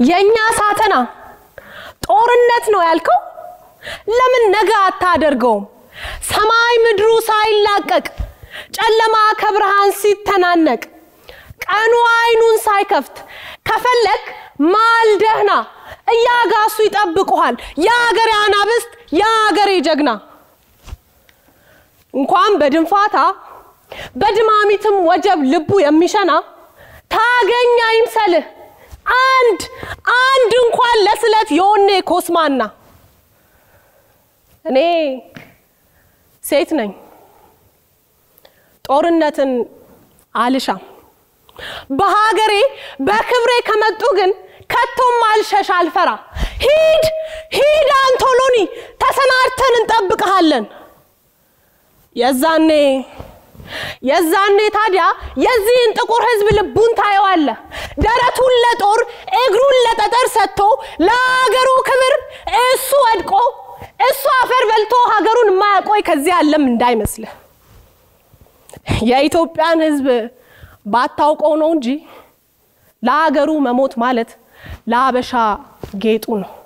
የእኛ ሳተና ጦርነት ነው ያልከው? ለምን ነገ አታደርገውም? ሰማይ ምድሩ ሳይላቀቅ ጨለማ ከብርሃን ሲተናነቅ ቀኑ አይኑን ሳይከፍት ከፈለክ ማልደህና እያጋሱ ይጠብቁሃል። የአገሬ አናብስት የአገሬ ጀግና እንኳን በድንፋታ በድማሚትም ወጀብ ልቡ የሚሸና ታገኝ አይምሰልህ አንድ አንድ እንኳን ለስለት የወኔ ኮስማና እኔ ሴት ነኝ ጦርነትን አልሻም በሀገሬ በክብሬ ከመጡ ግን ከቶም አልሸሽ አልፈራ ሂድ ሂድ አንቶሎኒ ተሰናድተን እንጠብቀሃለን የዛኔ የዛኔ ታዲያ የዚህን ጥቁር ህዝብ ልቡን ታየዋለ ደረቱን ለጦር እግሩን ለጠጠር ሰጥቶ ለሀገሩ ክብር እሱ ወድቆ እሱ አፈር በልቶ ሀገሩን የማያቆይ ከዚህ አለም እንዳይመስልህ የኢትዮጵያን ህዝብ ባታውቀው ነው እንጂ ለሀገሩ መሞት ማለት ለአበሻ ጌጡ ነው